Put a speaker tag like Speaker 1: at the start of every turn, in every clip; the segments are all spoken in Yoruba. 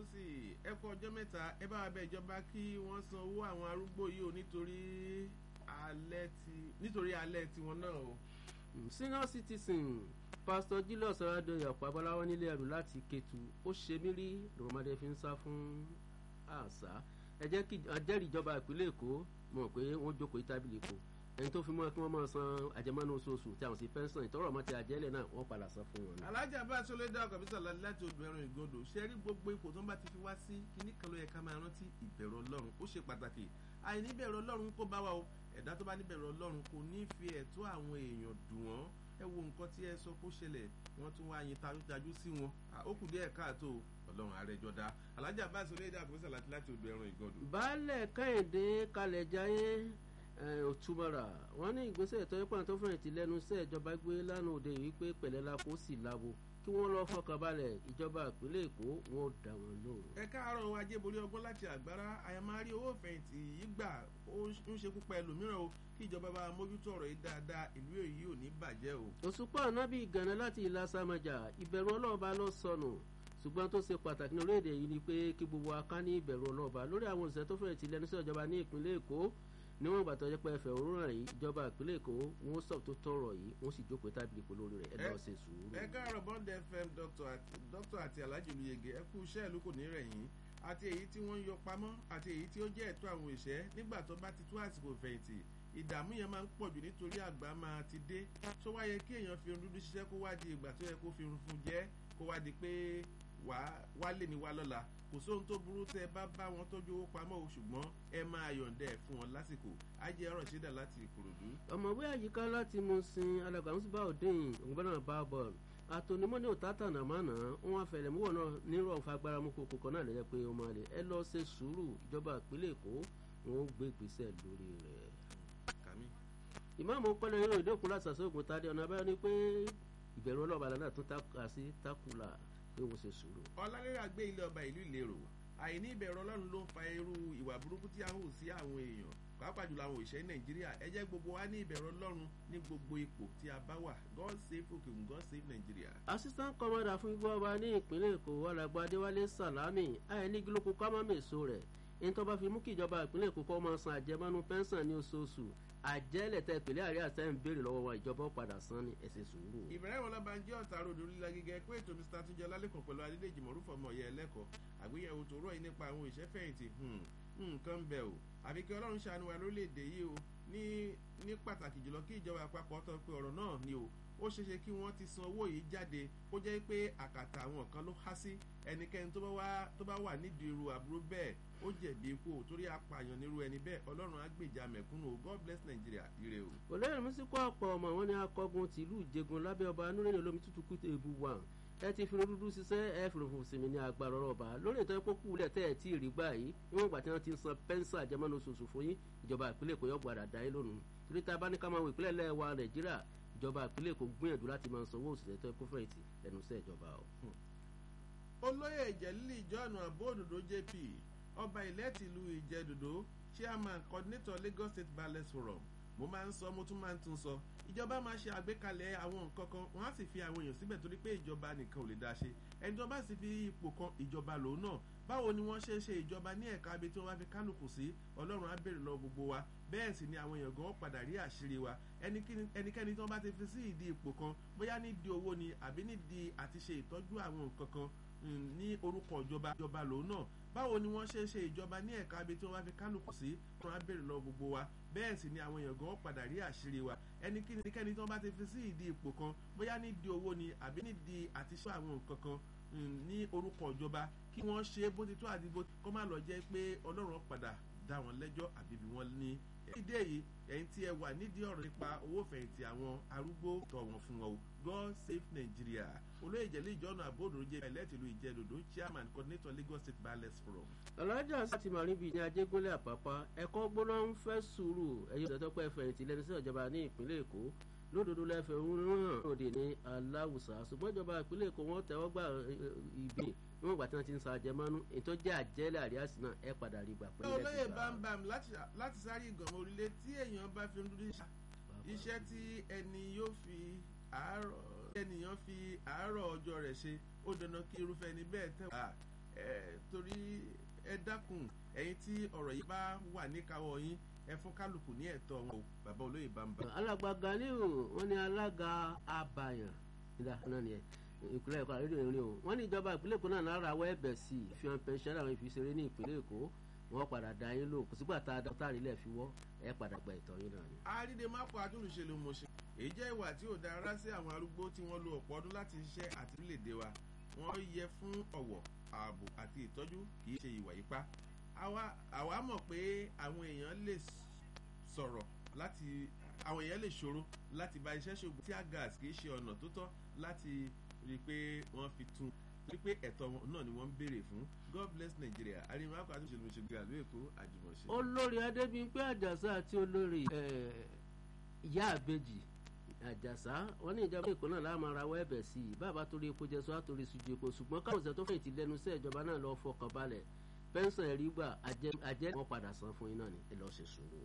Speaker 1: Stansi ẹ kú ọjọ́ mẹ́ta ẹ bá wa bẹ ìjọba kí wọ́n san owó àwọn arúgbó yìí o nítorí alẹ́ ti nítorí alẹ́ tiwọn náà o.
Speaker 2: senior citizen pastor julius ọ̀rádọ́yà ọ̀pọ̀ abọ́láwọ́ nílé ẹrù láti Kétu ó ṣe mí rí lọ́mọdé fi ń sá fún àṣà ẹ jẹ́ kí ajẹ́rìí ìjọba ìpínlẹ̀ Èkó mọ̀ pé wọ́n jókòó tábìlì kò ẹni tó fi mọ́ kí wọ́n máa san àjẹmọ́nú oṣooṣù tí àwọn sì pẹ́ńsàn ìtọ́rọ̀ ọmọ ti àjẹ́lẹ̀ náà wọ́n padà san fún wọn.
Speaker 1: alájà bá aṣọ lédè ọkọ̀ bísí ọ̀la láti odò ẹran ìgbodò ṣe rí gbogbo ipò tó ń bá ti fi wá sí kíní kan ló yẹ ká máa rántí ìbẹ̀rù ọlọ́run ó ṣe pàtàkì àìní bẹ̀rù ọlọ́run kó bá wa o ẹ̀dá tó bá ní bẹ̀rù ọlọ́run kò ní fi ẹ̀tọ́ àwọn èèyàn dùn wọ́n ẹ wo nǹkan tí ẹ sọ kó ṣẹlẹ̀ wọ́n tún wá yin tajú sí wọn ó kù díẹ̀ káàtó ọlọ́run àrẹjọ dá alájà bá aṣọ lédè ọkọ̀ bísí ọ̀la láti odò ẹran ìgbodò.
Speaker 2: baálẹ̀ kẹ́hìndé kalẹ̀ jayé òtúmọ̀rà wọ́n ní ìgbésẹ̀ ìtọ́jú pàǹ tó fẹ̀yìntì lẹ́nu iṣẹ́ ìjọba gbé lánàá òde yìí pé pẹ̀lẹ́ la kó sì láwo kí wọ́n lọ́ọ́ fọkànbalẹ̀ ìjọba ìpínlẹ̀ èkó wọn ò dá wọn lóhùn.
Speaker 1: ẹ káàárọ̀ ajé borí ọgbọ́n láti àgbára àyàmárí owó fẹ̀yìntì yìí gbà ó ń ṣekú pa ẹlòmíràn o kí ìjọba bá mójútó ọ̀rọ̀ yìí dáadáa ìlú èyí ò ní bàjẹ́ o.
Speaker 2: òṣùpá ọ̀nàbí ìgànnà láti ìlà sàmàjà ìbẹ̀rù ọlọ́ọ̀bá ló sọnù ṣùgbọ́n tó ṣe pàtàkì ní orílẹ̀-èdè yìí ni pé kí gbogbo aká ní ìbẹ̀rù ọlọ́ọ̀bá lórí àwọn òṣìṣẹ́ tó fẹ̀yìntì lẹ́nu sí ìjọba ní ìpínlẹ̀ èkó níwọ̀n ìgbà tó jẹ́ pé ẹfẹ̀ òwúrọ̀ yìí ìjọba ìpínlẹ̀ èkó wọn sọ tó tọrọ yìí wọn sì jókòó tábìlì pẹ̀lú orí rẹ̀ ẹ lọ́ọ́ ṣe sùúrù.
Speaker 1: ẹ káàárọ̀ bond fm dr àti alhaji olùyege ẹ kú iṣẹ́ ìlú kò ní rẹ̀ yín àti èyí tí wọ́n ń yọ pamọ́ àti èyí tí ó jẹ́ ẹ̀tọ́ àwọn òṣìṣẹ́ nígbà tó bá ti tó àsìkò fẹ̀yìntì ìdààmú yẹn máa ń pọ̀ jù nítorí àgbà máa ti dé tó wá yẹ kí èèyàn fi irun dúdú ṣiṣẹ́ kó wá di ìgbà tó yẹ kó fi irun fún jẹ́ kó wá di pé wá lè ní wá lọ́la kò sóhun tó burú tẹ bá bá wọn tọ́jú owó pamọ́ o ṣùgbọ́n ẹ máa yọ̀ǹda ẹ̀ fún wọn lásìkò ajé ọ̀rọ̀ ṣídà láti ìkòròdú.
Speaker 2: ọ̀mọ̀wé àyíká láti mú sin alàgbàmùsùbà òdeyìn ògbọ́nà bá bọ́ọ̀lù àtònímọ́ ní òtátà nàmánà wọn afẹlẹ̀múwọ̀ náà nírọ̀ nfa agbára mú kókó kan náà lẹ́yìn pé ó máa lè ẹ lọ ṣe sùúrù ìjọba ìpínlẹ̀ èkó wọn ó gbé ìgbésẹ̀ lórí rẹ̀. ìmáàmù pẹ́lẹ́ yóò ìdókun láti ṣàṣọ́gun tádé ọ̀nà abẹ́rẹ́ ni pé ìbẹ̀rù ọlọ́ọ̀bà náà tún takà sí takùlà pé wọ́n ṣe sùúrù.
Speaker 1: ọlálẹ́rà gbé ilé ọba ìlú ìlérò àìní ìbẹ̀rù ọlọ́run ló ń fa irú ìwà burúkú tí a ń hù sí àwọn èèyàn pàápàá jùlọ àwọn òṣìṣẹ́ nàìjíríà ẹ jẹ́ gbogbo wa ní ìbẹ̀rù ọlọ́run ní gbogbo ipò tí a bá wà god save okun god save nigeria.
Speaker 2: assistant commander fún igbó ọba ní ìpínlẹ̀ èkó alàgbà adéwálé salami àìní gílókù kámámèso rẹ̀ ní tó bá fi mú kí ìjọba ìpínlẹ̀ èkó kọ́ máa san àjẹmọ́nú pẹ́ńsàn ní oṣooṣù àjẹ́lẹ̀ tẹ ìpínlẹ̀ àríyá tẹ́ ń béèrè lọ́wọ́ wa ìjọba padà san ní ẹsẹ̀ sùúrù.
Speaker 1: ìbẹ̀rẹ̀ wọn lọ́ba ń jẹ́ ọ̀tá ròdò líla gígẹ́ pé ètò mr túnjẹ lálẹ́kọ̀ọ́ pẹ̀lú adédèjì mọ̀rúfọ̀ ọmọ ọ̀yẹ́ ẹlẹ́kọ̀ọ́ àgbéyẹ̀wò tó rọ̀ yìí nípa àwọn ìṣẹ́fẹ̀yìntì nǹkan ń bẹ̀ o àbí kí ọlọ́run ṣàánú wa lórílẹ̀‐èdè yìí o ní ní pàtàkì jùlọ kí ìjọba àpapọ̀ tọ́ pé ọ̀rọ̀ náà ni o ó ṣeéṣe kí wọ́n ti san owó yìí jáde kó jẹ́ pé àkàtà àwọn kan ló há sí ẹnikẹ́ni tó bá wà nídìí irú àbúrò bẹ́ẹ̀ ó jẹ̀bi ikú torí apààyàn nírú ẹni bẹ́ẹ̀ ọlọ́run á gbèjà mẹ̀kúnnù o god bless nigeria ire o.
Speaker 2: olóyè mísíkò ọ̀pọ̀ ọmọ wọn ni akọgun tìlú ìjẹgun lábẹ́ ọba anúrẹ́ni olómi tútù kú ebu wà ẹ ti fi dúdú ṣiṣẹ́ ẹ fi rògbò sinmi ní agbára ọlọ́ba lórí ètò ẹ̀kọ́ kúlẹ̀ tẹ́ ẹ̀ tí ì rí gbà yìí níwọ̀n ìgbà tí wọ́n ti ń san pẹ́ńsà àjẹmọ́nú oṣooṣù fún yín ìjọba ìpínlẹ̀ èkó yọ̀gbọ̀ àdàdà yín lónìí torí tá a bá ní ká máa wọ ìpínlẹ̀ lẹ́wà nàìjíríà ìjọba ìpínlẹ̀ èkó gbìyànjú láti máa sanwó òṣìṣẹ́ tó ẹ̀kọ́ fẹ̀yìntì lẹ́nu iṣẹ́ ìjọba o.
Speaker 1: olóyè ìjẹ́lílì john abóòdòdó jp ọba ilẹ̀ tìlú ìjẹ́dòdó chairman coordinator lagos state ballet forum mo máa ń sọ mo tún máa ń tún sọ ìjọba máa ṣe àgbékalẹ̀ àwọn nǹkan kan wọ́n á sì fi àwọn èèyàn síbẹ̀ torí pé ìjọba nìkan ò lè dá ṣe ẹni tó bá sì fi ipò kan ìjọba lòun náà báwo ni wọ́n ṣe ṣe ìjọba ní ẹ̀ka ibi tí wọ́n bá fi kálukú sí ọlọ́run á bèrè lọ gbogbo wa bẹ́ẹ̀ sì ni àwọn èèyàn gan padà rí àṣírí wa ẹnikẹ́ni tí wọ́n bá ti fi sí ìdí ipò kan bóyá nídìí owó ni àbí nídìí àti ṣe ìtọ́jú àwọn nǹkan kan ní orúkọ ìjọba ìjọba lòun náà báwo ni wọ́n ṣe ṣe ìjọba ní ẹ̀ka ibi tí wọ́n bá fi kálukú sí ọlọ́run á bèrè lọ gbogbo wa bẹ́ẹ̀ sì ni àwọn èèyàn gan padà rí àṣírí wa ẹnikẹ́ni tí wọ́n bá ti fi sí ìdí ipò kan bóyá nídìí owó ni àbí nídìí àti ṣe àwọn nǹkan kan ní orúkọ ìjọba kí wọ́n ṣe bó ti tó àti bó kó má lọ jẹ́ pé ọlọ́run padà dá wọn lẹ́jọ́ àbí bí wọ́n ní. ìdí èyí ẹ̀yin tí ẹ wà nídìí ọ̀rọ̀ nípa owó fẹ̀yìntì àwọn arúgbó tọ̀ wọ́n fún wọn o god save nigeria olóyè ìjẹ́lẹ̀ ìjọ́nà àbóòdòrò jẹ́ ẹlẹ́tìlú ìjẹ́dòdò chairman coordinator lagos state ballet forum.
Speaker 2: alájà sátì màríbi ní ajégúnlẹ̀ àpápá ẹ̀kọ́ gbóná ń fẹ́ sùúrù ẹ̀yìn ìdọ́tọ́pẹ́ fẹ̀yìntì lẹ́nu sí ìjọba ní ìpínlẹ̀ èkó lódodo lẹ́fẹ̀ ń hàn òde ní aláwùsà ṣùgbọ́n ìjọba ìpínlẹ̀ èkó wọ́n tẹ́wọ́ gbà ìbí níwọ̀n ìgbà tí wọ́n ti ń sa àjẹmọ́nú ètò jẹ́ àjẹ́lẹ̀ àríyásí náà ẹ padà rí gbà pé ilẹ̀ ti
Speaker 1: olóyè
Speaker 2: gbà.
Speaker 1: bámbam láti sáré ìgànmọ́ orílẹ̀ tí èèyàn bá fi ń dúdú iṣẹ́ tí ẹni yóò fi àárọ̀ ẹnìyàn fi àárọ̀ ọjọ́ rẹ̀ ṣe ó dandan kí irúfẹ́ ẹni bẹ́ẹ̀ tẹ̀ wá torí ẹ dákun ẹ̀yin tí ọ̀rọ̀ yìí bá wà níkàáwọ́ yín ẹ fún kálukú ní ẹ̀tọ́ wọn o bàbá olóyè bàbá.
Speaker 2: alàgbà Ganiu wọn ní alága abàyàn nígbà náà nìyẹn ìpínlẹ̀ Èkó àrídìí ìrìn o wọ́n ní ìjọba ìpínlẹ̀ Èkó náà lára wọ́ ẹ̀bẹ̀ sí i fi hàn pẹ̀ṣẹ́ àwọn ìfiṣeré ní ìpínlẹ̀ Èkó wọ́n padà dá yín lò kò sígbà tá a dá táàrí lẹ̀ fi wọ́ ẹ padà gba ìtọ́ yín náà ni.
Speaker 1: àrídè mápò àtúnṣe mo ṣe èyí jẹ́ ìwà tí ò dára sí àwọn arúgbó tí wọ́n lo ọ̀pọ̀ ọdún láti ṣiṣẹ́ àti orílẹ̀-èdè wa wọ́n yẹ fún ọ̀wọ̀ ààbò àti ìtọ́jú kì í ṣe ìwà ipá àwa mọ̀ pé àwọn èèyàn lè sọ̀rọ̀ láti àwọn èèyàn lè ṣòro láti bá iṣẹ́ ṣògùn tí gas kì í ṣe ọ̀nà tó tọ́ láti rí i pé wọ́n fi tún torí pé ẹ̀tọ́ náà ni wọ́n ń béèrè fún God bless Nigeria àríwá akọ àti òṣèlú òṣèlú àlú Èkó àjùmọ̀ṣe.
Speaker 2: olórí Adébímpé Àjàsá àti olórí ìyá àbèjì Àjàsá wọn ní ìjọba Èkó náà láàmú ara wọ ẹ̀bẹ̀ sí i bàbá torí epo jẹ sọ àtòrí sùjú epo ṣùgbọ́n káwọn ọ̀sẹ̀ tó fẹ̀yìntì lẹ́nu sí ìjọba náà lọ́ọ́ fọkàn balẹ̀ pẹ́ńsàn ẹ̀rí gbà àjẹ́ wọn padà san fún iná ni ẹ lọ́ọ́ ṣe sùúrù.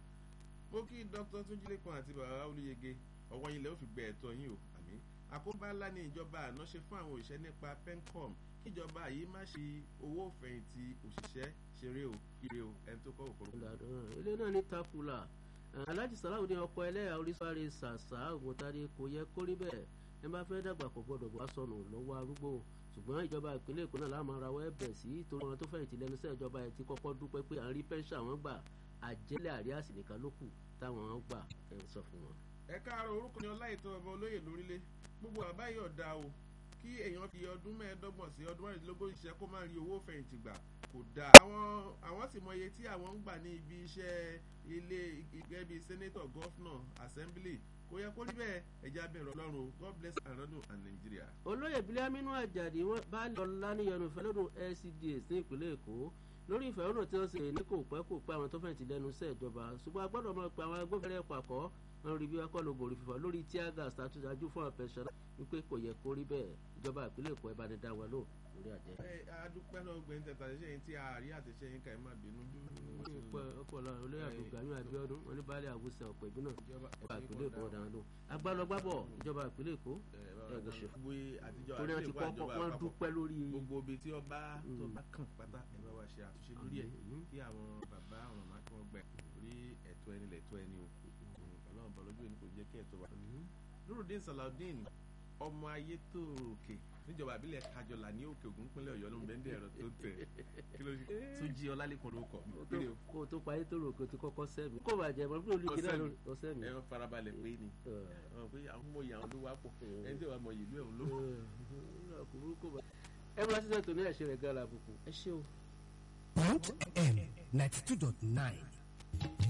Speaker 1: mo kí Dr. Túnjílé kan àti bàbá Olúyẹgẹ ọwọ́ yín lẹ́ ó fi gbẹ ẹ̀tọ́ yín o àmín àkóbá ńlá ni ìjọba àná ṣe fún àwọn òṣìṣẹ́ nípa pencom kíjọba yìí má ṣe owó fẹ̀yìntì òṣìṣẹ́ ṣeré o ire o ẹni tó kọ́ òkòrò.
Speaker 2: ilé náà ní takula alhaji salahu ní ọkọ ẹlẹ́yà oríṣiríṣi ṣàṣà ògùntàdé kò yẹ kó rí bẹ́ẹ̀ ẹ bá fẹ́ dàgbà kò gbọ́dọ̀ wá sọnù lọ́wọ́ arúgbó ṣùgbọ́n ìjọba ìpínlẹ̀ èkó náà láàmú ara wọ́ ẹ̀bẹ̀ sí torí wọn tó fẹ̀yìntì lẹ́nu iṣẹ́ ìjọba ẹ̀ ti kọ́kọ́ dúpẹ́ pé à ń rí pẹ́ńṣà wọn gbà àjẹlẹ̀ àríyàsí nìkan ló kù táwọn gbà ẹ̀ sọ fún wọn.
Speaker 1: ẹ káàárọ̀ orúkọ ni ọláìtàn ọba olóyè lórílẹ̀ gbogbo àbá yìí ọ̀dà o kí èèyàn fi ọdún mẹ́ẹ̀ẹ́dọ́gbọ̀n sí ọdún mẹ́rìndínlógún ṣiṣẹ́ kó má rí owó fẹ̀yìntì gbà kò dáa. àwọn àwọn sì mọ iye tí àwọn ń gbà ní ibi iṣẹ́ ilé gẹ́gẹ́ bíi senator governor assembly kò yẹ kó rí bẹ́ẹ̀ ẹja bẹ̀rẹ̀ ọlọ́run o god bless aranu and nigeria.
Speaker 2: olóyè bílámínú àjàdí wọn bá lọ lánìyànjú fẹ́ lọ́dún lcds ní ìpínlẹ̀ èkó lórí ìfẹ̀hónú tí wọ́n ṣe ní kò pẹ́ kò pẹ́ àwọn tó fẹ̀yìntì lẹ́nu iṣẹ́ ìjọba ṣùgbọ́n a gbọ́dọ̀ mọ̀ pé àwọn agbófinró pàkọ́ wọn rí bí wọn kọ́ ló borí fífọ́ lórí tíágà ṣàtúnṣájú fún àpẹṣẹ wípé kò yẹ kó rí bẹ́ẹ̀ ìjọba ìpínlẹ̀ èkó ẹ bá ní dá wa lò lórí àjẹ.
Speaker 1: ẹ adúpẹ́ náà gbẹ̀yìn tẹ̀tà ṣe yín tí a rí àtẹ̀ṣe yín ká ẹ má bínú.
Speaker 2: ọpọlọ olóyè àbùgbàmí Abíọ́dún wọn ní baálé àwùsẹ ọ̀pọ̀ ìbí náà ìjọba ìpínlẹ̀ èkó ọ̀daràn lò agbálọgbábọ̀ ìjọba ìpínlẹ̀ èkó ẹ̀gbọ́n ṣe torí wọn ti kọ́kọ́ wọn dúpẹ́ lórí.
Speaker 1: gbogbo ibi tí ọba tó bá kàn pátá ẹ bá wa ṣe àtúnṣe lórí ẹ kí àwọn bàbá àwọn màmá kí wọn gbẹ orí ẹ̀tọ́ ẹni lẹ̀tọ́ ẹni o ọlọ́run bọ̀ lójú ẹni kò jẹ́ kí ẹ̀tọ́ wa. Nurudeen Salaudeen ọmọ ayé tó òkè níjọba àbílẹ̀ kájọlà ní òkè ògùn pínlẹ̀ ọ̀yọ́ ló ń bẹ́ndẹ̀ ẹ̀rọ tó tẹ̀ kí ló tún jí ọlálẹ́kùn ló kọ̀ mí.
Speaker 2: kó o tó parí tó rò kó o ti kọ́kọ́ sẹ́mi kó o bá jẹ mọ́ bí olùkí náà ló sẹ́mi.
Speaker 1: ẹ farabalẹ̀ pé ni pé àwọn ọmọ ìyá ló wá pọ̀ ẹni tí wàá mọ ìlú ẹ̀ ló.
Speaker 2: ẹ bá sísẹ tó ní ẹ̀ṣẹ̀ rẹ̀ gan-an àbùkù ẹ ṣé o.
Speaker 3: Point M ninety two dot nine